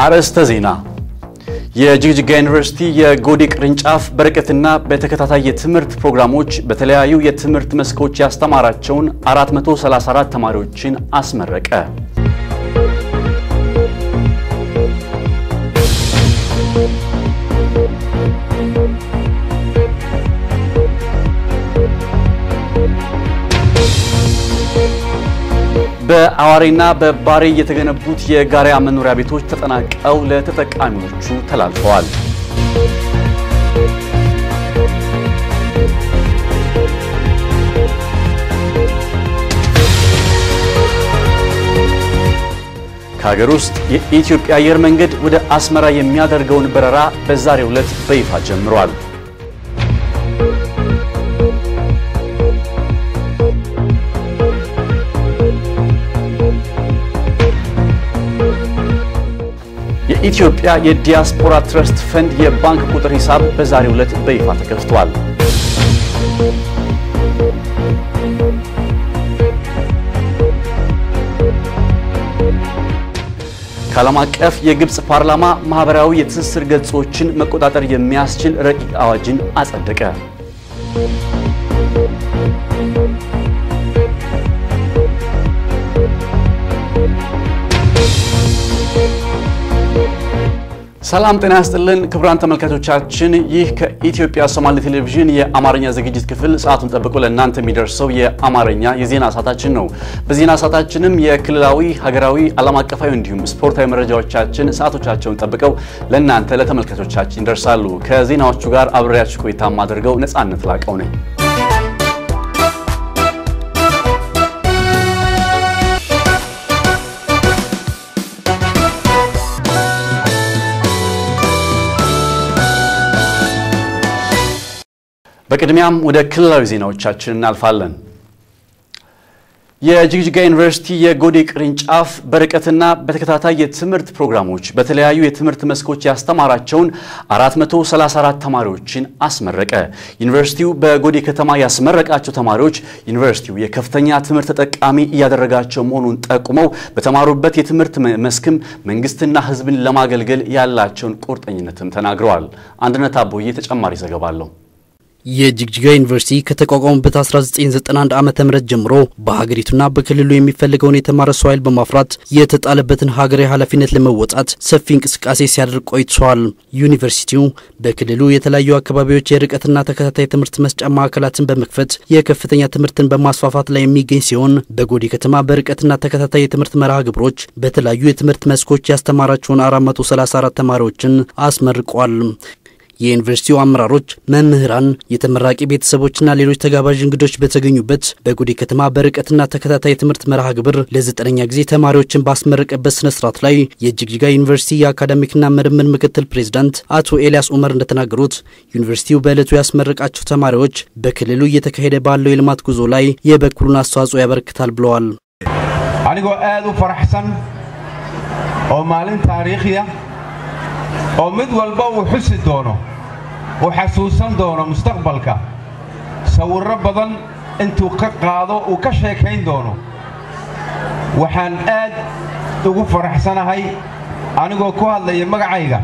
አርዕስተ ዜና። የጅግጅጋ ዩኒቨርሲቲ የጎዴ ቅርንጫፍ በርቀትና በተከታታይ የትምህርት ፕሮግራሞች በተለያዩ የትምህርት መስኮች ያስተማራቸውን 434 ተማሪዎችን አስመረቀ። በአዋሬና በባሬ የተገነቡት የጋራ መኖሪያ ቤቶች ተጠናቀው ለተጠቃሚዎቹ ተላልፈዋል። ከሀገር ውስጥ የኢትዮጵያ አየር መንገድ ወደ አስመራ የሚያደርገውን በረራ በዛሬው ዕለት በይፋ ጀምሯል። የኢትዮጵያ የዲያስፖራ ትረስት ፈንድ የባንክ ቁጥር ሂሳብ በዛሬው ዕለት በይፋ ተከፍቷል። ከዓለም አቀፍ የግብፅ ፓርላማ ማህበራዊ የትስስር ገጾችን መቆጣጠር የሚያስችል ረቂቅ አዋጅን አጸደቀ። ሰላም ጤና ያስጥልን ክቡራን ተመልካቾቻችን፣ ይህ ከኢትዮጵያ ሶማሌ ቴሌቪዥን የአማርኛ ዝግጅት ክፍል ሰዓቱን ጠብቆ ለእናንተ የሚደርሰው የአማርኛ የዜና ሰዓታችን ነው። በዜና ሰዓታችንም የክልላዊ፣ ሀገራዊ፣ ዓለም አቀፋዊ እንዲሁም ስፖርታዊ መረጃዎቻችን ሰዓቶቻቸውን ጠብቀው ለእናንተ ለተመልካቾቻችን ይደርሳሉ። ከዜናዎቹ ጋር አብሬያችሁ ቆይታ የማደርገው ነጻነት ላቀው ነኝ። በቅድሚያም ወደ ክልላዊ ዜናዎቻችን እናልፋለን። የጅግጅጋ ዩኒቨርሲቲ የጎዴ ቅርንጫፍ በርቀትና በተከታታይ የትምህርት ፕሮግራሞች በተለያዩ የትምህርት መስኮች ያስተማራቸውን 434 ተማሪዎችን አስመረቀ። ዩኒቨርሲቲው በጎዴ ከተማ ያስመረቃቸው ተማሪዎች ዩኒቨርሲቲው የከፍተኛ ትምህርት ተጠቃሚ እያደረጋቸው መሆኑን ጠቁመው በተማሩበት የትምህርት መስክም መንግስትና ሕዝብን ለማገልገል ያላቸውን ቁርጠኝነትም ተናግረዋል። አንድነት አቦዬ ተጨማሪ ዘገባ አለው። የጅግጅጋ ዩኒቨርሲቲ ከተቋቋመበት 1991 ዓ.ም ጀምሮ በሀገሪቱና በክልሉ የሚፈልገውን የተማረ ሰው ኃይል በማፍራት የተጣለበትን ሀገራዊ ኃላፊነት ለመወጣት ሰፊ እንቅስቃሴ ሲያደርግ ቆይቷል። ዩኒቨርሲቲው በክልሉ የተለያዩ አካባቢዎች የርቀትና ተከታታይ ትምህርት መስጫ ማዕከላትን በመክፈት የከፍተኛ ትምህርትን በማስፋፋት ላይ የሚገኝ ሲሆን በጎዴ ከተማ በርቀትና ተከታታይ የትምህርት መርሃ ግብሮች በተለያዩ የትምህርት መስኮች ያስተማራቸውን 434 ተማሪዎችን አስመርቋል። የዩኒቨርሲቲው አመራሮች፣ መምህራን፣ የተመራቂ ቤተሰቦችና ሌሎች ተጋባዥ እንግዶች በተገኙበት በጎዴ ከተማ በርቀትና ተከታታይ ትምህርት መርሃ ግብር ለዘጠነኛ ጊዜ ተማሪዎችን ባስመረቀበት ስነ ስርዓት ላይ የጅግጅጋ ዩኒቨርሲቲ የአካዳሚክና ምርምር ምክትል ፕሬዝዳንት አቶ ኤልያስ ኡመር እንደተናገሩት ዩኒቨርሲቲው በዕለቱ ያስመረቃቸው ተማሪዎች በክልሉ እየተካሄደ ባለው የልማት ጉዞ ላይ የበኩሉን አስተዋጽኦ ያበረክታል ብለዋል። አንጎ aad u faraxsan oo maalin taariikhiya oo mid walba uu xusi doono uu xasuusan doono mustaqbalka sawirro badan intuu ka qaado uu ka sheekayn doono waxaan aad ugu faraxsanahay anigoo ku hadlaya magacayga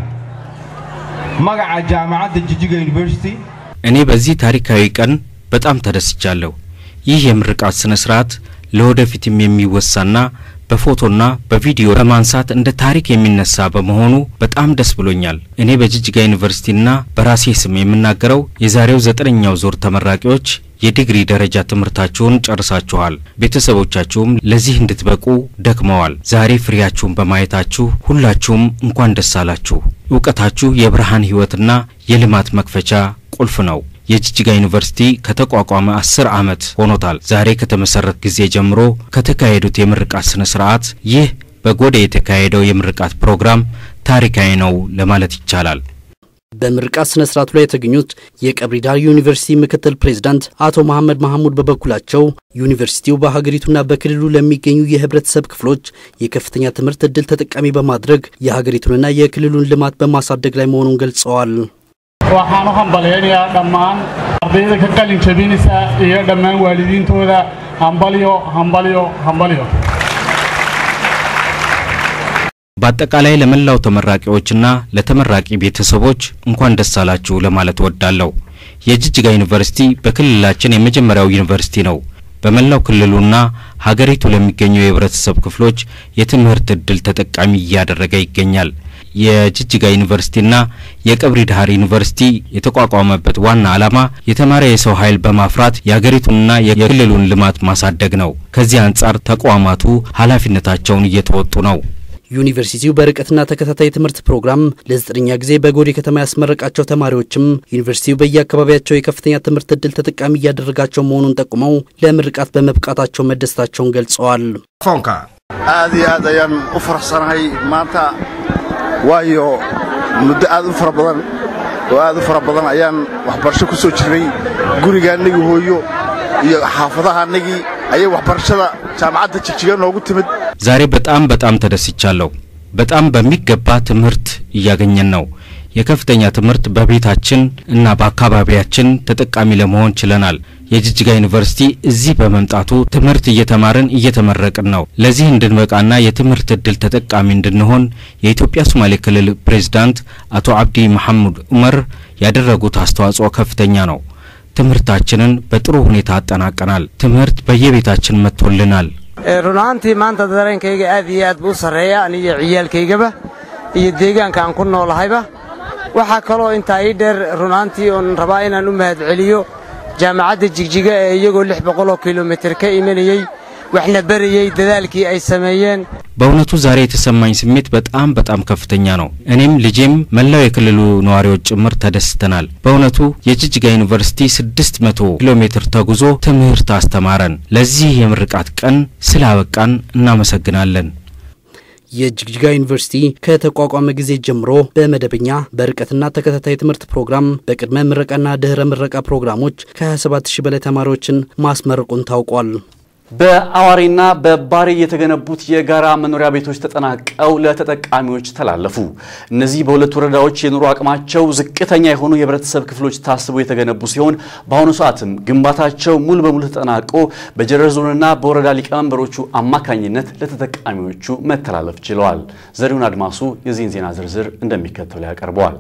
magaca jaamacadda jijiga ዩኒቨርሲቲ እኔ በዚህ ታሪካዊ ቀን በጣም ተደስቻለሁ። ይህ የምርቃት ስነ ስርዓት ለወደፊትም የሚወሳና በፎቶና በቪዲዮ በማንሳት እንደ ታሪክ የሚነሳ በመሆኑ በጣም ደስ ብሎኛል። እኔ በጅጅጋ ዩኒቨርሲቲና በራሴ ስም የምናገረው የዛሬው ዘጠነኛው ዞር ተመራቂዎች የዲግሪ ደረጃ ትምህርታችሁን ጨርሳችኋል። ቤተሰቦቻችሁም ለዚህ እንድትበቁ ደክመዋል። ዛሬ ፍሬያችሁን በማየታችሁ ሁላችሁም እንኳን ደስ አላችሁ። እውቀታችሁ የብርሃን ሕይወትና የልማት መክፈቻ ቁልፍ ነው። የጅጅጋ ዩኒቨርሲቲ ከተቋቋመ አስር ዓመት ሆኖታል። ዛሬ ከተመሰረት ጊዜ ጀምሮ ከተካሄዱት የምርቃት ስነ ስርዓት ይህ በጎዴ የተካሄደው የምርቃት ፕሮግራም ታሪካዊ ነው ለማለት ይቻላል። በምርቃት ስነ ስርዓቱ ላይ የተገኙት የቀብሪ ዳር ዩኒቨርሲቲ ምክትል ፕሬዝዳንት አቶ መሐመድ ማህሙድ በበኩላቸው ዩኒቨርሲቲው በሀገሪቱና በክልሉ ለሚገኙ የህብረተሰብ ክፍሎች የከፍተኛ ትምህርት እድል ተጠቃሚ በማድረግ የሀገሪቱንና የክልሉን ልማት በማሳደግ ላይ መሆኑን ገልጸዋል። waxaan u hambalyaynayaa dhammaan ardayda ka qalin jabinaysa iyo dhammaan waalidiintooda hambalyo hambalyo hambalyo በአጠቃላይ ለመላው ተመራቂዎችና ለተመራቂ ቤተሰቦች እንኳን ደስ አላችሁ ለማለት እወዳለሁ። የጅጅጋ ዩኒቨርሲቲ በክልላችን የመጀመሪያው ዩኒቨርሲቲ ነው። በመላው ክልሉና ሀገሪቱ ለሚገኙ የህብረተሰብ ክፍሎች የትምህርት እድል ተጠቃሚ እያደረገ ይገኛል። የጅጅጋ ዩኒቨርሲቲና የቀብሪ ዳሃር ዩኒቨርሲቲ የተቋቋመበት ዋና ዓላማ የተማረ የሰው ኃይል በማፍራት የሀገሪቱንና የክልሉን ልማት ማሳደግ ነው። ከዚህ አንጻር ተቋማቱ ኃላፊነታቸውን እየተወጡ ነው። ዩኒቨርሲቲው በርቀትና ተከታታይ ትምህርት ፕሮግራም ለዘጠነኛ ጊዜ በጎዴ ከተማ ያስመረቃቸው ተማሪዎችም ዩኒቨርሲቲው በየአካባቢያቸው የከፍተኛ ትምህርት እድል ተጠቃሚ እያደረጋቸው መሆኑን ጠቁመው ለምርቃት በመብቃታቸው መደሰታቸውን ገልጸዋል። foonka aad iyo aad ayaan u faraxsanahay maanta waayo muddo aad u fara badan oo aad u fara badan ayaan waxbarasho ku soo jirnay gurigaannagii hooyo iyo xaafadahaannagii ayay waxbarashada jaamacadda jigjiga noogu timid ዛሬ በጣም በጣም ተደስቻለሁ። በጣም በሚገባ ትምህርት እያገኘን ነው። የከፍተኛ ትምህርት በቤታችን እና በአካባቢያችን ተጠቃሚ ለመሆን ችለናል። የጅጅጋ ዩኒቨርሲቲ እዚህ በመምጣቱ ትምህርት እየተማርን እየተመረቅን ነው። ለዚህ እንድንበቃና የትምህርት እድል ተጠቃሚ እንድንሆን የኢትዮጵያ ሶማሌ ክልል ፕሬዝዳንት አቶ አብዲ መሐሙድ ዑመር ያደረጉት አስተዋጽኦ ከፍተኛ ነው። ትምህርታችንን በጥሩ ሁኔታ አጠናቀናል። ትምህርት በየቤታችን መጥቶልናል። run ahaantii maanta dareenkayga aad iyo aad buu u sarreeya aniyo ciyaalkaygaba iyo deegaanka aan ku noolahayba waxaa kaloo intaa ii dheer run ahaantii oon rabaa inaan u mahadceliyo jaamacadda jigjiga ee iyagoo lix boqoloo kilomitir ka imanayey waxna berayey dadaalkii ay sameeyeen በእውነቱ ዛሬ የተሰማኝ ስሜት በጣም በጣም ከፍተኛ ነው። እኔም ልጄም መላው የክልሉ ነዋሪዎች ጭምር ተደስተናል። በእውነቱ የጅጅጋ ዩኒቨርሲቲ 600 ኪሎ ሜትር ተጉዞ ትምህርት አስተማረን። ለዚህ የምርቃት ቀን ስላበቃን እናመሰግናለን። የጅግጅጋ ዩኒቨርሲቲ ከተቋቋመ ጊዜ ጀምሮ በመደበኛ በርቀትና ተከታታይ ትምህርት ፕሮግራም በቅድመ ምረቃና ድህረ ምረቃ ፕሮግራሞች ከ27 ሺህ በላይ ተማሪዎችን ማስመረቁን ታውቋል። በአዋሪና በባሪ የተገነቡት የጋራ መኖሪያ ቤቶች ተጠናቀው ለተጠቃሚዎች ተላለፉ። እነዚህ በሁለት ወረዳዎች የኑሮ አቅማቸው ዝቅተኛ የሆኑ የህብረተሰብ ክፍሎች ታስበው የተገነቡ ሲሆን በአሁኑ ሰዓትም ግንባታቸው ሙሉ በሙሉ ተጠናቆ በጀረር ዞንና በወረዳ ሊቀመንበሮቹ አማካኝነት ለተጠቃሚዎቹ መተላለፍ ችለዋል። ዘሪሁን አድማሱ የዚህን ዜና ዝርዝር እንደሚከተለው ያቀርበዋል።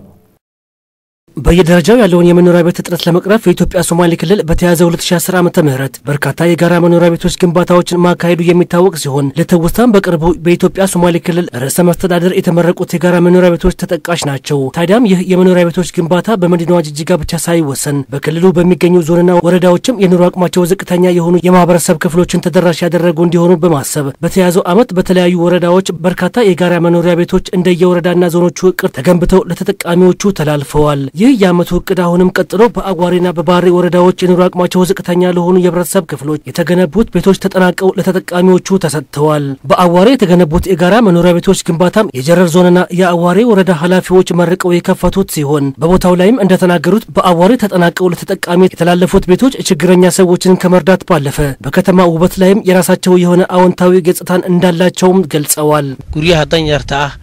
በየደረጃው ያለውን የመኖሪያ ቤት እጥረት ለመቅረፍ የኢትዮጵያ ሶማሌ ክልል በተያዘው 2010 ዓ ም በርካታ የጋራ መኖሪያ ቤቶች ግንባታዎችን ማካሄዱ የሚታወቅ ሲሆን ለትውስታም በቅርቡ በኢትዮጵያ ሶማሌ ክልል ርዕሰ መስተዳደር የተመረቁት የጋራ መኖሪያ ቤቶች ተጠቃሽ ናቸው። ታዲያም ይህ የመኖሪያ ቤቶች ግንባታ በመዲናዋ ጅጅጋ ብቻ ሳይወሰን በክልሉ በሚገኙ ዞንና ወረዳዎችም የኑሮ አቅማቸው ዝቅተኛ የሆኑ የማህበረሰብ ክፍሎችን ተደራሽ ያደረጉ እንዲሆኑ በማሰብ በተያዘው ዓመት በተለያዩ ወረዳዎች በርካታ የጋራ መኖሪያ ቤቶች እንደየወረዳና ዞኖቹ እቅድ ተገንብተው ለተጠቃሚዎቹ ተላልፈዋል። ይህ የዓመቱ እቅድ አሁንም ቀጥሎ በአጓሪና በባሬ ወረዳዎች የኑሮ አቅማቸው ዝቅተኛ ለሆኑ የህብረተሰብ ክፍሎች የተገነቡት ቤቶች ተጠናቀው ለተጠቃሚዎቹ ተሰጥተዋል። በአዋሬ የተገነቡት የጋራ መኖሪያ ቤቶች ግንባታም የጀረር ዞንና የአዋሬ ወረዳ ኃላፊዎች መርቀው የከፈቱት ሲሆን በቦታው ላይም እንደተናገሩት በአዋሬ ተጠናቀው ለተጠቃሚ የተላለፉት ቤቶች ችግረኛ ሰዎችን ከመርዳት ባለፈ በከተማ ውበት ላይም የራሳቸው የሆነ አዎንታዊ ገጽታን እንዳላቸውም ገልጸዋል። guryaha danyarta ah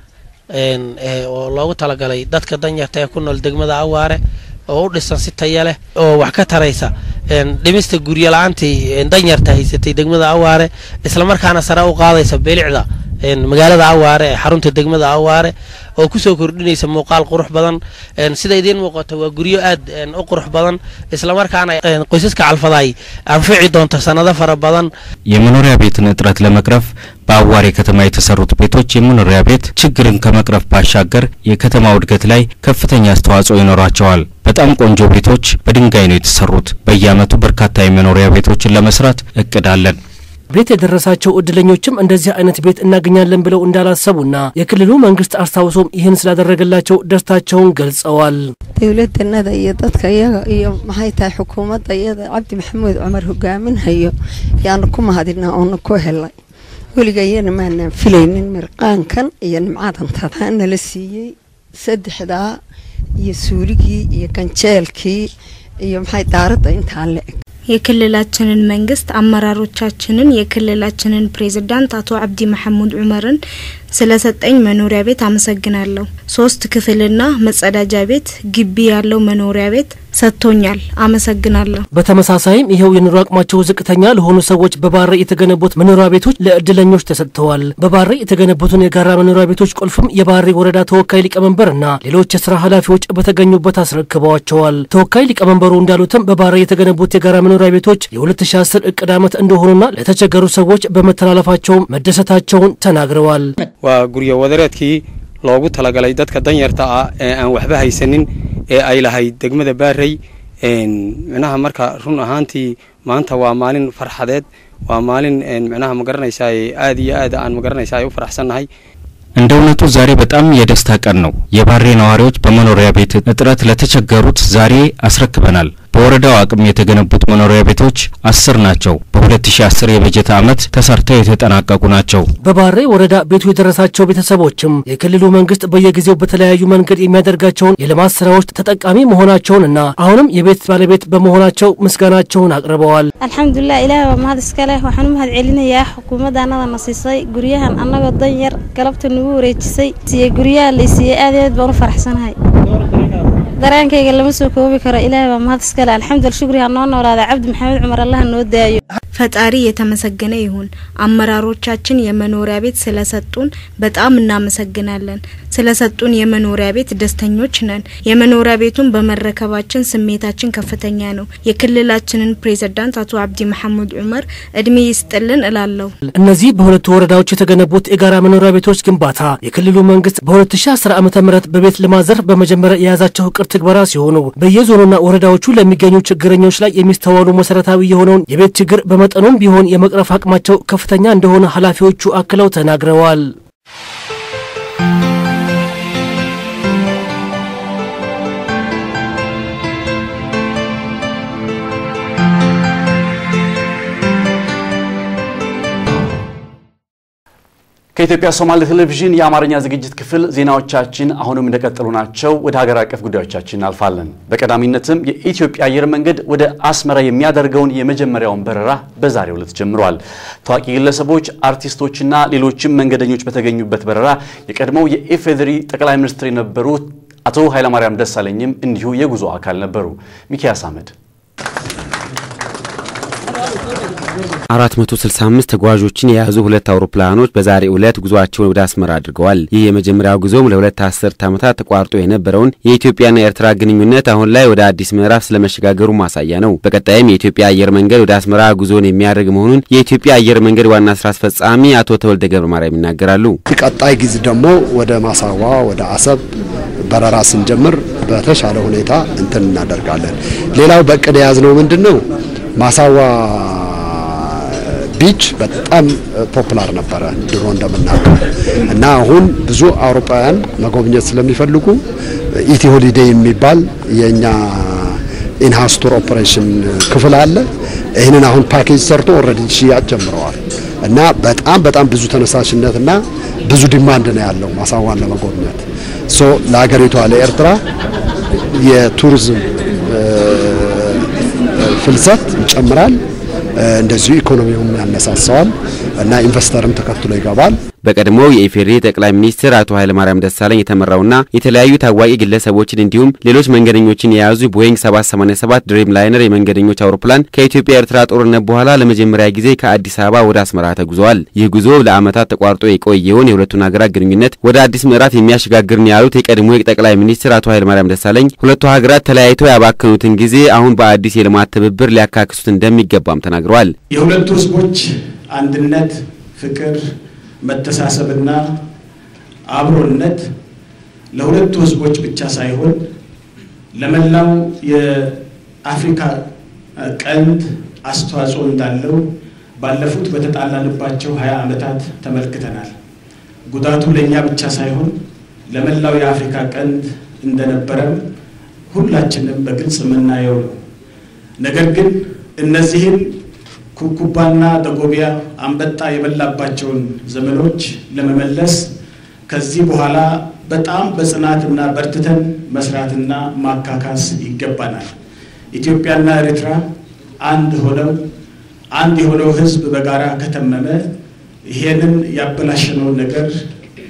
oo loogu talagalay dadka danyarta ee ku nool degmada awaare oo u dhisan si taya leh oo wax ka taraysa dhimista guryo la-aantii danyarta haysatay degmada awaare islamarkaana sare u qaadaysa beelicda magaalada awaare ee xarunta degmada awaare oo kusoo kordhinaysa muuqaal qurux badan sida idiin muuqato waa guryo aad u qurux badan islamarkaana qoysaska calfaday anfici doonta sanado fara badan የመኖሪያ ቤትን እጥረት ለመቅረፍ በአዋሬ ከተማ የተሰሩት ቤቶች የመኖሪያ ቤት ችግርን ከመቅረፍ ባሻገር የከተማው እድገት ላይ ከፍተኛ አስተዋጽኦ ይኖራቸዋል። በጣም ቆንጆ ቤቶች በድንጋይ ነው የተሰሩት። በየዓመቱ በርካታ የመኖሪያ ቤቶችን ለመስራት እቅድ አለን። ቤት የደረሳቸው እድለኞችም እንደዚህ አይነት ቤት እናገኛለን ብለው እንዳላሰቡና የክልሉ መንግስት አስታውሶም ይህን ስላደረገላቸው ደስታቸውን ገልጸዋል። dowladannada iyo dadka iyaga iyo maxay tahay xukuumadda iyada cabdi maxamuud cumar hogaaminhayo yaanu ku mahadinaa oonu ku helay weligayana maanaan filaynin mirqaankan iyo nimcadantada nala siiyey saddexdaa iyo suuligii iyo ganjeelkii iyo maxay daaradda intaa le eg የክልላችንን መንግስት አመራሮቻችንን የክልላችንን ፕሬዝዳንት አቶ አብዲ መሐሙድ ዑመርን ስለሰጠኝ መኖሪያ ቤት አመሰግናለሁ። ሶስት ክፍልና መጸዳጃ ቤት ግቢ ያለው መኖሪያ ቤት ሰጥቶኛል። አመሰግናለሁ። በተመሳሳይም ይኸው የኑሮ አቅማቸው ዝቅተኛ ለሆኑ ሰዎች በባሬ የተገነቡት መኖሪያ ቤቶች ለእድለኞች ተሰጥተዋል። በባሬ የተገነቡትን የጋራ መኖሪያ ቤቶች ቁልፍም የባሬ ወረዳ ተወካይ ሊቀመንበርና ሌሎች የስራ ኃላፊዎች በተገኙበት አስረክበዋቸዋል። ተወካይ ሊቀመንበሩ እንዳሉትም በባሬ የተገነቡት የጋራ መኖሪያ ቤቶች የ2010 እቅድ ዓመት እንደሆኑና ለተቸገሩ ሰዎች በመተላለፋቸውም መደሰታቸውን ተናግረዋል። waa guryo wadareedkii loogu talagalay dadka danyarta ah ee aan waxba haysanin ee ay lahayd degmada baarey micnaha marka run ahaantii maanta waa maalin farxadeed waa maalin micnaha magaranaysaa aad iyo aad aan magaranaysaa ay u faraxsannahay እንደ እውነቱ ዛሬ በጣም የደስታ ቀን ነው። የባሬ ነዋሪዎች በመኖሪያ ቤት እጥረት ለተቸገሩት ዛሬ አስረክበናል። በወረዳው አቅም የተገነቡት መኖሪያ ቤቶች አስር ናቸው። በ2010 የበጀት ዓመት ተሰርተው የተጠናቀቁ ናቸው። በባሬ ወረዳ ቤቱ የደረሳቸው ቤተሰቦችም የክልሉ መንግስት በየጊዜው በተለያዩ መንገድ የሚያደርጋቸውን የልማት ስራዎች ተጠቃሚ መሆናቸውንና አሁንም የቤት ባለቤት በመሆናቸው ምስጋናቸውን አቅርበዋል። alxamdulilah ilaah waa mahad iska leh waxaan u mahad celinayaa xukuumadda annada na siisay guryahan annagoo dan yar galabta nagu wareejisay siye guryaha la siiyey aad iyo aad baan u faraxsanahay dareenkayga lama soo koobi karo ilaahay baa mahad iska leh alxamdulillah shukri ha noo noolaada cabdi maxamed cumar allaha noo daayo ፈጣሪ የተመሰገነ ይሁን። አመራሮቻችን የመኖሪያ ቤት ስለሰጡን በጣም እናመሰግናለን። ስለሰጡን የመኖሪያ ቤት ደስተኞች ነን። የመኖሪያ ቤቱን በመረከባችን ስሜታችን ከፍተኛ ነው። የክልላችንን ፕሬዝዳንት አቶ አብዲ መሐመድ ዑመር እድሜ ይስጥልን እላለሁ። እነዚህ በሁለቱ ወረዳዎች የተገነቡት የጋራ መኖሪያ ቤቶች ግንባታ የክልሉ መንግስት በ2010 ዓ ም በቤት ልማት ዘርፍ በመጀመሪያ የያዛቸው እቅድ ትግበራ ሲሆኑ በየዞኑና ወረዳዎቹ ለሚገኙ ችግረኞች ላይ የሚስተዋሉ መሰረታዊ የሆነውን የቤት ችግር በመጠኑም ቢሆን የመቅረፍ አቅማቸው ከፍተኛ እንደሆነ ኃላፊዎቹ አክለው ተናግረዋል። ከኢትዮጵያ ሶማሌ ቴሌቪዥን የአማርኛ ዝግጅት ክፍል ዜናዎቻችን አሁንም እንደቀጠሉ ናቸው። ወደ ሀገር አቀፍ ጉዳዮቻችን እናልፋለን። በቀዳሚነትም የኢትዮጵያ አየር መንገድ ወደ አስመራ የሚያደርገውን የመጀመሪያውን በረራ በዛሬው ዕለት ጀምሯል። ታዋቂ ግለሰቦች፣ አርቲስቶችና ሌሎችም መንገደኞች በተገኙበት በረራ የቀድሞው የኢፌዴሪ ጠቅላይ ሚኒስትር የነበሩት አቶ ኃይለማርያም ደሳለኝም እንዲሁ የጉዞ አካል ነበሩ። ሚኪያስ አህመድ 465 ተጓዦችን የያዙ ሁለት አውሮፕላኖች በዛሬው ዕለት ጉዞአቸውን ወደ አስመራ አድርገዋል። ይህ የመጀመሪያው ጉዞም ለሁለት አስርት ዓመታት ተቋርጦ የነበረውን የኢትዮጵያና የኤርትራ ግንኙነት አሁን ላይ ወደ አዲስ ምዕራፍ ስለመሸጋገሩ ማሳያ ነው። በቀጣይም የኢትዮጵያ አየር መንገድ ወደ አስመራ ጉዞን የሚያደርግ መሆኑን የኢትዮጵያ አየር መንገድ ዋና ስራ አስፈጻሚ አቶ ተወልደ ገብረ ማርያም ይናገራሉ። ቀጣይ ጊዜ ደግሞ ወደ ማሳዋ ወደ አሰብ በረራ ስንጀምር በተሻለ ሁኔታ እንትን እናደርጋለን። ሌላው በእቅድ የያዝነው ምንድን ነው ማሳዋ ቢች በጣም ፖፑላር ነበረ ድሮ እንደምናውቀው እና አሁን ብዙ አውሮፓውያን መጎብኘት ስለሚፈልጉ ኢቲ ሆሊዴይ የሚባል የእኛ ኢንሃውስ ቱር ኦፕሬሽን ክፍል አለ። ይህንን አሁን ፓኬጅ ሰርቶ ኦልሬዲ ሽያጭ ጀምረዋል እና በጣም በጣም ብዙ ተነሳሽነትና ብዙ ዲማንድ ነው ያለው ማሳዋን ለመጎብኘት ሶ ለሀገሪቷ ለኤርትራ የቱሪዝም ፍልሰት ይጨምራል። እንደዚሁ ኢኮኖሚውም ያነሳሳዋል እና ኢንቨስተርም ተከትሎ ይገባል። በቀድሞው የኢፌዴሪ ጠቅላይ ሚኒስትር አቶ ኃይለማርያም ደሳለኝ የተመራውና የተለያዩ ታዋቂ ግለሰቦችን እንዲሁም ሌሎች መንገደኞችን የያዙ ቦይንግ 787 ድሪም ላይነር የመንገደኞች አውሮፕላን ከኢትዮጵያ ኤርትራ ጦርነት በኋላ ለመጀመሪያ ጊዜ ከአዲስ አበባ ወደ አስመራ ተጉዘዋል። ይህ ጉዞ ለዓመታት ተቋርጦ የቆየውን የሁለቱን ሀገራት ግንኙነት ወደ አዲስ ምዕራፍ የሚያሸጋግር ነው ያሉት የቀድሞ ጠቅላይ ሚኒስትር አቶ ኃይለማርያም ደሳለኝ ሁለቱ ሀገራት ተለያይተው ያባከኑትን ጊዜ አሁን በአዲስ የልማት ትብብር ሊያካክሱት እንደሚገባም ተናግረዋል። የሁለቱ ህዝቦች አንድነት፣ ፍቅር መተሳሰብና አብሮነት ለሁለቱ ህዝቦች ብቻ ሳይሆን ለመላው የአፍሪካ ቀንድ አስተዋጽኦ እንዳለው ባለፉት በተጣላንባቸው ሀያ ዓመታት ተመልክተናል። ጉዳቱ ለእኛ ብቻ ሳይሆን ለመላው የአፍሪካ ቀንድ እንደነበረም ሁላችንም በግልጽ የምናየው ነው። ነገር ግን እነዚህን ኩኩባና ደጎቢያ አንበጣ የበላባቸውን ዘመኖች ለመመለስ ከዚህ በኋላ በጣም በጽናትና በርትተን መስራትና ማካካስ ይገባናል። ኢትዮጵያና ኤርትራ አንድ ሆነው አንድ የሆነው ህዝብ በጋራ ከተመመ ይሄንን ያበላሸነውን ነገር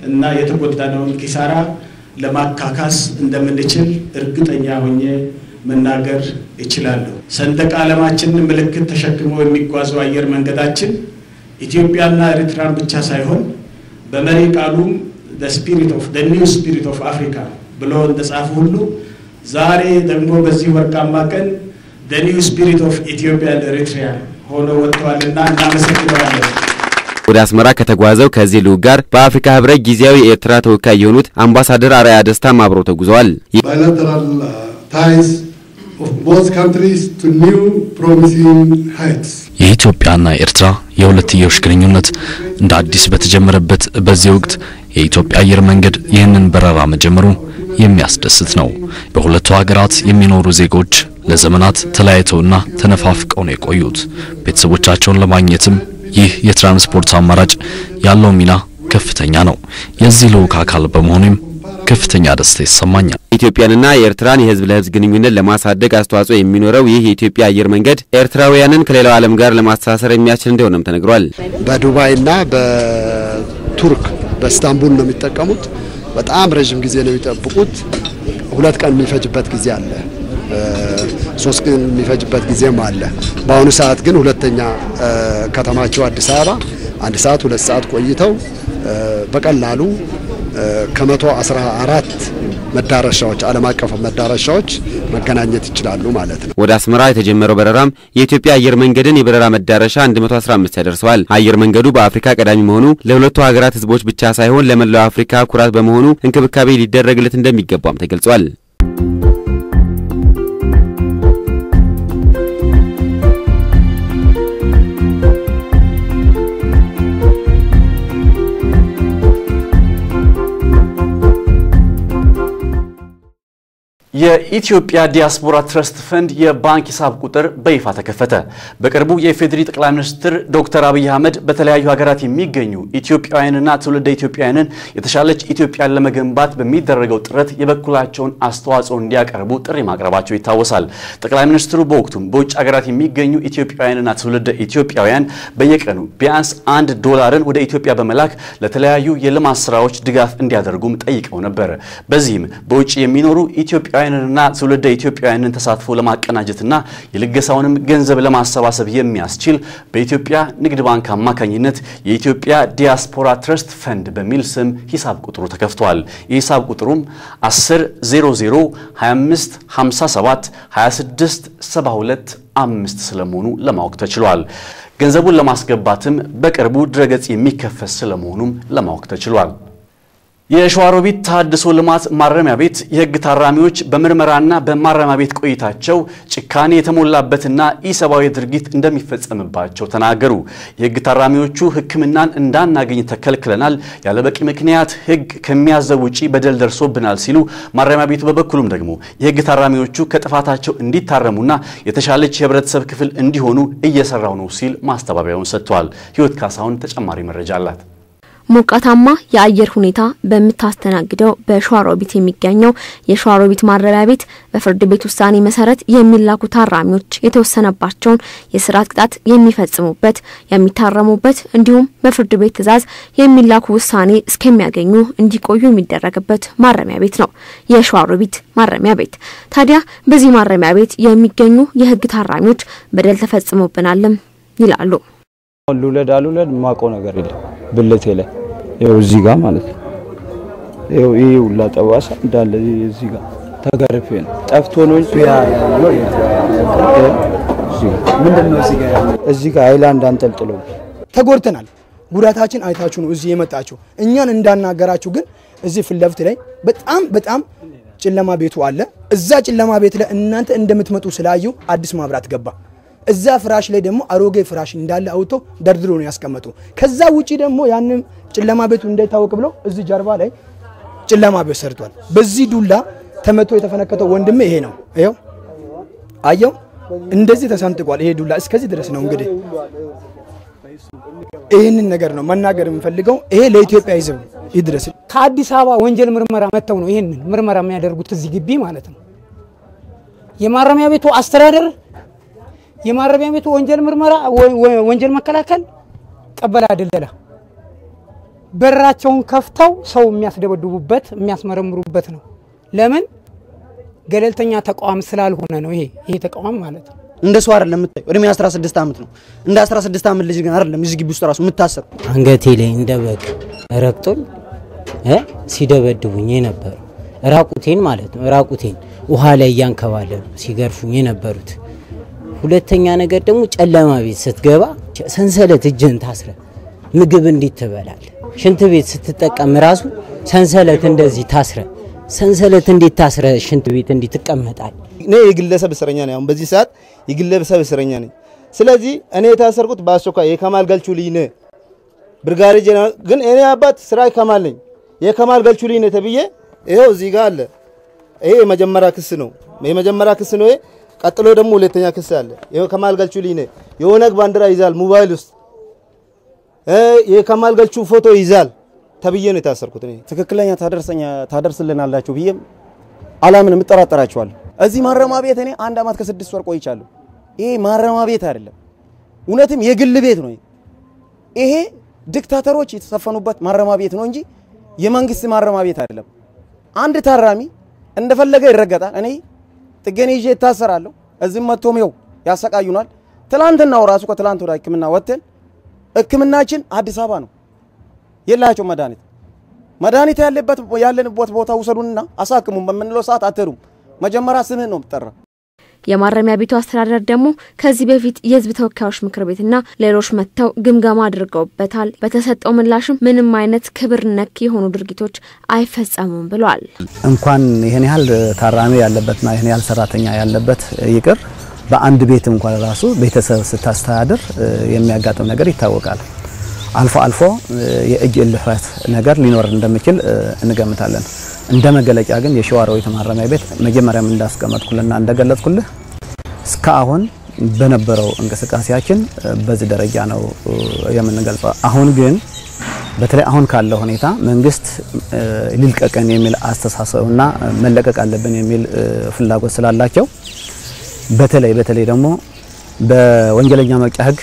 እና የተጎዳነውን ኪሳራ ለማካካስ እንደምንችል እርግጠኛ ሆኜ መናገር እችላለሁ። ሰንደቅ ዓላማችንን ምልክት ተሸክሞ የሚጓዘው አየር መንገዳችን ኢትዮጵያና ኤርትራን ብቻ ሳይሆን በመሪ ቃሉም ስፒሪት ኦፍ ኒው ስፒሪት ኦፍ አፍሪካ ብሎ እንደጻፉ ሁሉ ዛሬ ደግሞ በዚህ ወርቃማ ቀን ኒው ስፒሪት ኦፍ ኢትዮጵያ ኤሪትሪያ ሆኖ ወጥተዋልና እናመሰግነዋለን። ወደ አስመራ ከተጓዘው ከዚህ ልዑክ ጋር በአፍሪካ ህብረት ጊዜያዊ የኤርትራ ተወካይ የሆኑት አምባሳደር አርአያ ደስታም አብረው ተጉዘዋል። bilateral uh, ties of both countries to new promising heights. የኢትዮጵያና ኤርትራ የሁለትዮሽ ግንኙነት እንደ አዲስ በተጀመረበት በዚህ ወቅት የኢትዮጵያ አየር መንገድ ይህንን በረራ መጀመሩ የሚያስደስት ነው። በሁለቱ ሀገራት የሚኖሩ ዜጎች ለዘመናት ተለያይተውና ተነፋፍቀው ነው የቆዩት። ቤተሰቦቻቸውን ለማግኘትም ይህ የትራንስፖርት አማራጭ ያለው ሚና ከፍተኛ ነው። የዚህ ልዑክ አካል በመሆኑም ከፍተኛ ደስታ ይሰማኛል። ኢትዮጵያንና የኤርትራን የህዝብ ለህዝብ ግንኙነት ለማሳደግ አስተዋጽኦ የሚኖረው ይህ የኢትዮጵያ አየር መንገድ ኤርትራውያንን ከሌላው ዓለም ጋር ለማስተሳሰር የሚያስችል እንደሆነም ተነግሯል። በዱባይና በቱርክ በኢስታንቡል ነው የሚጠቀሙት። በጣም ረዥም ጊዜ ነው የሚጠብቁት። ሁለት ቀን የሚፈጅበት ጊዜ አለ፣ ሶስት ቀን የሚፈጅበት ጊዜም አለ። በአሁኑ ሰዓት ግን ሁለተኛ ከተማቸው አዲስ አበባ አንድ ሰዓት ሁለት ሰዓት ቆይተው በቀላሉ ከመቶ አስራ አራት መዳረሻዎች ዓለም አቀፍ መዳረሻዎች መገናኘት ይችላሉ ማለት ነው። ወደ አስመራ የተጀመረው በረራም የኢትዮጵያ አየር መንገድን የበረራ መዳረሻ 115 ያደርሰዋል። አየር መንገዱ በአፍሪካ ቀዳሚ መሆኑ ለሁለቱ ሀገራት ህዝቦች ብቻ ሳይሆን ለመላው አፍሪካ ኩራት በመሆኑ እንክብካቤ ሊደረግለት እንደሚገባም ተገልጿል። የኢትዮጵያ ዲያስፖራ ትረስት ፈንድ የባንክ ሂሳብ ቁጥር በይፋ ተከፈተ። በቅርቡ የኢፌዴሪ ጠቅላይ ሚኒስትር ዶክተር አብይ አህመድ በተለያዩ ሀገራት የሚገኙ ኢትዮጵያውያንና ትውልደ ኢትዮጵያውያንን የተሻለች ኢትዮጵያን ለመገንባት በሚደረገው ጥረት የበኩላቸውን አስተዋጽኦ እንዲያቀርቡ ጥሪ ማቅረባቸው ይታወሳል። ጠቅላይ ሚኒስትሩ በወቅቱም በውጭ ሀገራት የሚገኙ ኢትዮጵያውያንና ትውልደ ኢትዮጵያውያን በየቀኑ ቢያንስ አንድ ዶላርን ወደ ኢትዮጵያ በመላክ ለተለያዩ የልማት ስራዎች ድጋፍ እንዲያደርጉም ጠይቀው ነበር። በዚህም በውጭ የሚኖሩ ኢትዮጵያ ኢትዮጵያውያንንና ትውልደ ኢትዮጵያውያንን ተሳትፎ ለማቀናጀትና የልገሳውንም ገንዘብ ለማሰባሰብ የሚያስችል በኢትዮጵያ ንግድ ባንክ አማካኝነት የኢትዮጵያ ዲያስፖራ ትረስት ፈንድ በሚል ስም ሂሳብ ቁጥሩ ተከፍቷል። የሂሳብ ቁጥሩም 10 00 25 57 26 72 አምስት ስለመሆኑ ለማወቅ ተችሏል። ገንዘቡን ለማስገባትም በቅርቡ ድረገጽ የሚከፈት ስለመሆኑም ለማወቅ ተችሏል። የሸዋሮቢት ተሃድሶ ልማት ማረሚያ ቤት የሕግ ታራሚዎች በምርመራና በማረሚያ ቤት ቆይታቸው ጭካኔ የተሞላበትና ኢሰብአዊ ድርጊት እንደሚፈጸምባቸው ተናገሩ። የሕግ ታራሚዎቹ ሕክምናን እንዳናገኝ ተከልክለናል፣ ያለበቂ ምክንያት ሕግ ከሚያዘው ውጪ በደል ደርሶብናል ሲሉ፣ ማረሚያ ቤቱ በበኩሉም ደግሞ የሕግ ታራሚዎቹ ከጥፋታቸው እንዲታረሙና የተሻለች የህብረተሰብ ክፍል እንዲሆኑ እየሰራው ነው ሲል ማስተባበያውን ሰጥቷል። ህይወት ካሳሁን ተጨማሪ መረጃ አላት። ሞቃታማ የአየር ሁኔታ በምታስተናግደው በሸዋሮቢት የሚገኘው የሸዋሮቢት ማረሚያ ቤት በፍርድ ቤት ውሳኔ መሰረት የሚላኩ ታራሚዎች የተወሰነባቸውን የስርዓት ቅጣት የሚፈጽሙበት፣ የሚታረሙበት እንዲሁም በፍርድ ቤት ትዕዛዝ የሚላኩ ውሳኔ እስከሚያገኙ እንዲቆዩ የሚደረግበት ማረሚያ ቤት ነው የሸዋሮቢት ማረሚያ ቤት። ታዲያ በዚህ ማረሚያ ቤት የሚገኙ የህግ ታራሚዎች በደል ተፈጽሞብናልም ይላሉ። ልውለድ አልውለድ የማውቀው ነገር የለም ብልቴ ላይ ይኸው እዚህ ጋር ማለት ነው። ይኸው ይሄ ሁላ ጠባሳ እንዳለ እዚህ ጋር ተገርፌ ነው ጠፍቶ ነው እንጂ ምንድን ነው እዚህ ጋር ያለው? እዚህ ጋር ሃይላንድ አንጠልጥለው ተጎድተናል። ጉዳታችን አይታችሁ ነው እዚህ የመጣችሁ። እኛን እንዳናገራችሁ ግን እዚህ ፊት ለፊት ላይ በጣም በጣም ጨለማ ቤቱ አለ። እዛ ጨለማ ቤት ላይ እናንተ እንደምትመጡ ስላዩ አዲስ ማብራት ገባ። እዛ ፍራሽ ላይ ደግሞ አሮጌ ፍራሽ እንዳለ አውጥቶ ደርድሮ ነው ያስቀመጡ። ከዛ ውጪ ደግሞ ያንን ጨለማ ቤቱ እንዳይታወቅ ብለው እዚህ ጀርባ ላይ ጨለማ ቤት ሰርቷል። በዚህ ዱላ ተመቶ የተፈነከተው ወንድሜ ይሄ ነው። ይኸው አየው፣ እንደዚህ ተሰንጥቋል። ይሄ ዱላ እስከዚህ ድረስ ነው። እንግዲህ ይህንን ነገር ነው መናገር የምፈልገው። ይሄ ለኢትዮጵያ ሕዝብ ይድረስ። ከአዲስ አበባ ወንጀል ምርመራ መጥተው ነው ይህንን ምርመራ የሚያደርጉት እዚህ ግቢ ማለት ነው። የማረሚያ ቤቱ አስተዳደር የማረሚያ ቤቱ ወንጀል ምርመራ ወንጀል መከላከል ቀበላ ደለላ በራቸውን ከፍተው ሰው የሚያስደበድቡበት የሚያስመረምሩበት ነው። ለምን ገለልተኛ ተቋም ስላልሆነ ነው። ይሄ ይሄ ተቋም ማለት ነው። እንደ ሰው አይደለም የምታየው። እድሜ 16 ዓመት ነው። እንደ 16 ዓመት ልጅ ግን አይደለም እዚህ ግቢ ውስጥ ራሱ የምታሰሩ። አንገቴ ላይ እንደ በግ ረግጦኝ እ ሲደበድቡኝ የነበሩ ራቁቴን ማለት ነው። ራቁቴን ውሃ ላይ እያንከባለሉ ሲገርፉኝ የነበሩት። ሁለተኛ ነገር ደግሞ ጨለማ ቤት ስትገባ ሰንሰለት እጅህን ታስረ ምግብ እንዴት ትበላል? ሽንት ቤት ስትጠቀም ራሱ ሰንሰለት እንደዚህ ታስረ ሰንሰለት እንዴት ታስረ ሽንት ቤት እንዴት ትቀመጣል? እኔ የግለሰብ እስረኛ ነኝ። አሁን በዚህ ሰዓት የግለሰብ እስረኛ ነኝ። ስለዚህ እኔ የታሰርኩት በአስቸኳይ የከማል ገልቹ ልጅ ነህ ብርጋዴ ጀነራል ግን እኔ አባት ስራ ከማል ነኝ የከማል ገልቹ ልጅ ነህ ተብዬ ይኸው እዚህ ጋር አለ። ይሄ የመጀመሪያ ክስ ነው። የመጀመሪያ ክስ ነው። ይሄ ቀጥሎ ደግሞ ሁለተኛ ክስ አለ። ይኸው ከማል ገልቹ ልጅ ነህ የኦነግ ባንዲራ ይዛል ሞባይል ውስጥ የከማል ገልቹ ፎቶ ይዛል ተብዬ ነው የታሰርኩት። እኔ ትክክለኛ ታደርሰኛ ታደርስልናላችሁ ብዬም አላምንም፣ እጠራጠራችኋለሁ። እዚህ ማረሚያ ቤት እኔ አንድ አመት ከስድስት ወር ቆይቻለሁ። ይሄ ማረሚያ ቤት አይደለም፣ እውነትም የግል ቤት ነው። ይሄ ዲክታተሮች የተሰፈኑበት ማረሚያ ቤት ነው እንጂ የመንግስት ማረሚያ ቤት አይደለም። አንድ ታራሚ እንደፈለገ ይረገጣል። እኔ ጥገኔ ይዤ እታሰራለሁ። እዚህም መጥቶም ይኸው ያሰቃዩናል። ትላንትናው ራሱ ከትላንት ወደ ህክምና ወጥተን ህክምናችን አዲስ አበባ ነው። የላቸው መድኃኒት መድኃኒት ያለበት ያለንበት ቦታ ውሰዱንና አሳክሙን በምንለው ሰዓት አትሄዱም። መጀመሪያ ስምህን ነው የምጠራ። የማረሚያ ቤቱ አስተዳደር ደግሞ ከዚህ በፊት የህዝብ ተወካዮች ምክር ቤትና ሌሎች መጥተው ግምገማ አድርገውበታል። በተሰጠው ምላሽም ምንም አይነት ክብር ነክ የሆኑ ድርጊቶች አይፈጸሙም ብሏል። እንኳን ይህን ያህል ታራሚ ያለበትና ይህን ያህል ሰራተኛ ያለበት ይቅር በአንድ ቤት እንኳን ራሱ ቤተሰብ ስታስተዳድር የሚያጋጥም ነገር ይታወቃል። አልፎ አልፎ የእጅ እልፈት ነገር ሊኖር እንደሚችል እንገምታለን። እንደ መገለጫ ግን የሸዋሮቢት ማረሚያ ቤት መጀመሪያም እንዳስቀመጥኩልና እንደገለጽኩልህ እስካሁን በነበረው እንቅስቃሴያችን በዚህ ደረጃ ነው የምንገልጸው። አሁን ግን በተለይ አሁን ካለው ሁኔታ መንግስት ሊልቀቀን የሚል አስተሳሰብና መለቀቅ አለብን የሚል ፍላጎት ስላላቸው በተለይ በተለይ ደግሞ በወንጀለኛ መቅጫ ህግ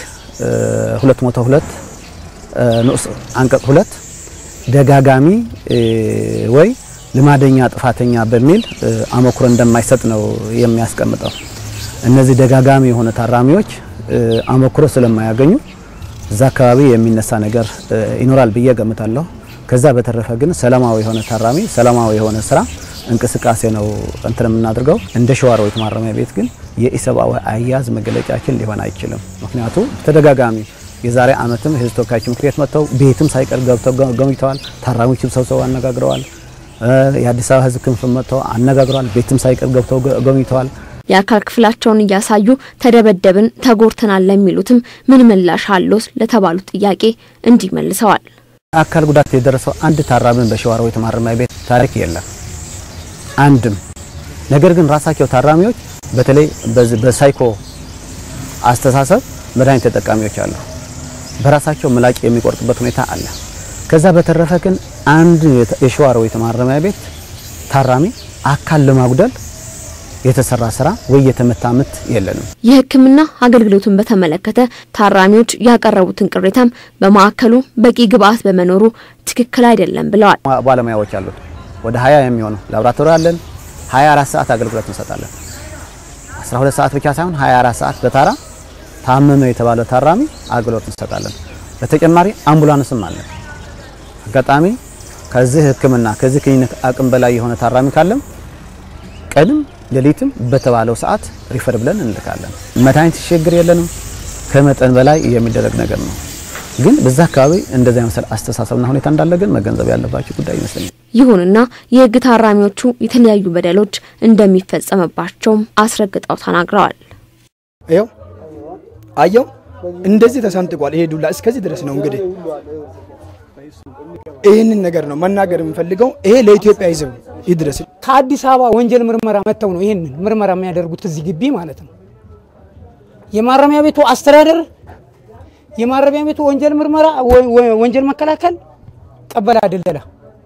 202 ንዑስ አንቀጽ ሁለት ደጋጋሚ ወይ ልማደኛ ጥፋተኛ በሚል አመክሮ እንደማይሰጥ ነው የሚያስቀምጠው። እነዚህ ደጋጋሚ የሆነ ታራሚዎች አመክሮ ስለማያገኙ እዛ አካባቢ የሚነሳ ነገር ይኖራል ብዬ ገምታለሁ። ከዛ በተረፈ ግን ሰላማዊ የሆነ ታራሚ ሰላማዊ የሆነ ስራ እንቅስቃሴ ነው እንትን የምናደርገው። እንደ ሸዋሮቢት ማረሚያ ቤት ግን የኢሰብአዊ አያያዝ መገለጫችን ሊሆን አይችልም። ምክንያቱ ተደጋጋሚ የዛሬ ዓመትም የህዝብ ተወካዮች ምክር ቤት መጥተው ቤትም ሳይቀር ገብተው ገምተዋል። ታራሚዎችም ሰብስበው አነጋግረዋል። የአዲስ አበባ ህዝብ ክንፍም መጥተው አነጋግረዋል። ቤትም ሳይቀር ገብተው ጎብኝተዋል። የአካል ክፍላቸውን እያሳዩ ተደበደብን፣ ተጎርተናል ለሚሉትም ምን ምላሽ አለው ለተባሉት ጥያቄ እንዲህ መልሰዋል። አካል ጉዳት የደረሰው አንድ ታራሚን በሸዋሮቢት ማረሚያ ቤት ታሪክ የለም አንድም። ነገር ግን ራሳቸው ታራሚዎች በተለይ በሳይኮ አስተሳሰብ መድኃኒት ተጠቃሚዎች አሉ። በራሳቸው ምላጭ የሚቆርጡበት ሁኔታ አለ። ከዛ በተረፈ ግን አንድ የሸዋሮቢት ማረሚያ ቤት ታራሚ አካል ለማጉደል የተሰራ ስራ ወይ የተመታ ምት የለንም። የሕክምና አገልግሎቱን በተመለከተ ታራሚዎች ያቀረቡትን ቅሬታም በማዕከሉ በቂ ግብአት በመኖሩ ትክክል አይደለም ብለዋል። ባለሙያዎች አሉት ወደ ሀያ የሚሆኑ ላቦራቶሪ አለን። 24 ሰዓት አገልግሎት እንሰጣለን። 12 ሰዓት ብቻ ሳይሆን 24 ሰዓት በታራ ታመመ የተባለ ታራሚ አገልግሎት እንሰጣለን። በተጨማሪ አምቡላንስም አለን። አጋጣሚ ከዚህ ህክምና ከዚህ ክሊኒክ አቅም በላይ የሆነ ታራሚ ካለም ቀንም ሌሊትም በተባለው ሰዓት ሪፈር ብለን እንልካለን። መድኃኒት ችግር የለንም። ከመጠን በላይ የሚደረግ ነገር ነው። ግን በዛ አካባቢ እንደዚያ መሰል አስተሳሰብና ሁኔታ እንዳለ ግን መገንዘብ ያለባቸው ጉዳይ ይመስለኛል። ይሁንና የህግ ታራሚዎቹ የተለያዩ በደሎች እንደሚፈጸምባቸውም አስረግጠው ተናግረዋል። ይኸው አየው እንደዚህ ተሰንጥቋል። ይሄ ዱላ እስከዚህ ድረስ ነው። እንግዲህ ይህንን ነገር ነው መናገር የምፈልገው። ይሄ ለኢትዮጵያ ህዝብ ይድረስ። ከአዲስ አበባ ወንጀል ምርመራ መጥተው ነው ይህንን ምርመራ የሚያደርጉት እዚህ ግቢ ማለት ነው። የማረሚያ ቤቱ አስተዳደር የማረሚያ ቤቱ ወንጀል ምርመራ ወንጀል መከላከል ቀበላ ደለላ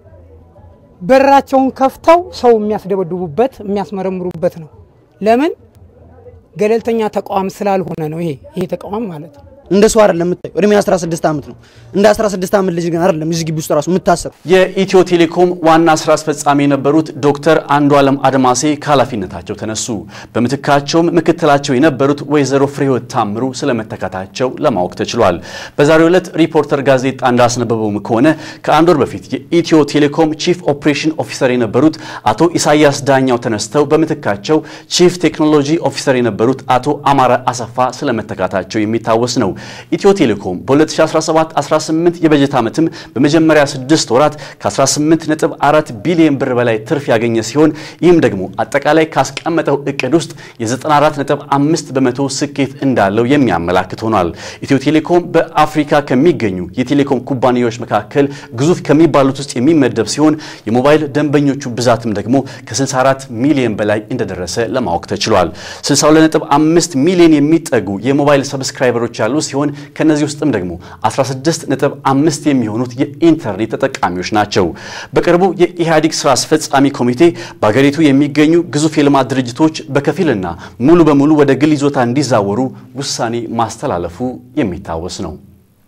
በራቸውን ከፍተው ሰው የሚያስደበድቡበት የሚያስመረምሩበት ነው። ለምን ገለልተኛ ተቋም ስላልሆነ ነው። ይሄ ይሄ ተቋም ማለት ነው። እንደ ሰው አይደለም የምታየው። እድሜ 16 ዓመት ነው። እንደ 16 ዓመት ልጅ ግን አይደለም እዚህ ግቢ ውስጥ ራሱ የምታሰር። የኢትዮ ቴሌኮም ዋና ስራ አስፈጻሚ የነበሩት ዶክተር አንዱ ዓለም አድማሴ ከኃላፊነታቸው ተነሱ። በምትካቸውም ምክትላቸው የነበሩት ወይዘሮ ፍሬህይወት ታምሩ ስለመተካታቸው ለማወቅ ተችሏል። በዛሬው ዕለት ሪፖርተር ጋዜጣ እንዳስነበበውም ከሆነ ከአንድ ወር በፊት የኢትዮ ቴሌኮም ቺፍ ኦፕሬሽን ኦፊሰር የነበሩት አቶ ኢሳያስ ዳኛው ተነስተው በምትካቸው ቺፍ ቴክኖሎጂ ኦፊሰር የነበሩት አቶ አማረ አሰፋ ስለመተካታቸው የሚታወስ ነው። ኢትዮ ቴሌኮም በ2017-18 የበጀት ዓመትም በመጀመሪያ ስድስት ወራት ከ18.4 ቢሊዮን ብር በላይ ትርፍ ያገኘ ሲሆን ይህም ደግሞ አጠቃላይ ካስቀመጠው እቅድ ውስጥ የ94.5 በመቶ ስኬት እንዳለው የሚያመላክት ሆኗል። ኢትዮ ቴሌኮም በአፍሪካ ከሚገኙ የቴሌኮም ኩባንያዎች መካከል ግዙፍ ከሚባሉት ውስጥ የሚመደብ ሲሆን የሞባይል ደንበኞቹ ብዛትም ደግሞ ከ64 ሚሊዮን በላይ እንደደረሰ ለማወቅ ተችሏል። 62.5 ሚሊዮን የሚጠጉ የሞባይል ሰብስክራይበሮች ያሉ ሲሆን ከነዚህ ውስጥም ደግሞ 16.5 የሚሆኑት የኢንተርኔት ተጠቃሚዎች ናቸው። በቅርቡ የኢህአዴግ ስራ አስፈጻሚ ኮሚቴ በሀገሪቱ የሚገኙ ግዙፍ የልማት ድርጅቶች በከፊልና ሙሉ በሙሉ ወደ ግል ይዞታ እንዲዛወሩ ውሳኔ ማስተላለፉ የሚታወስ ነው።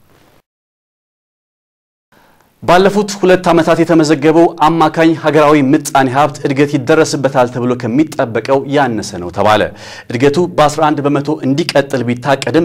ባለፉት ሁለት ዓመታት የተመዘገበው አማካኝ ሀገራዊ ምጣኔ ሀብት እድገት ይደረስበታል ተብሎ ከሚጠበቀው ያነሰ ነው ተባለ። እድገቱ በ11 በመቶ እንዲቀጥል ቢታቀድም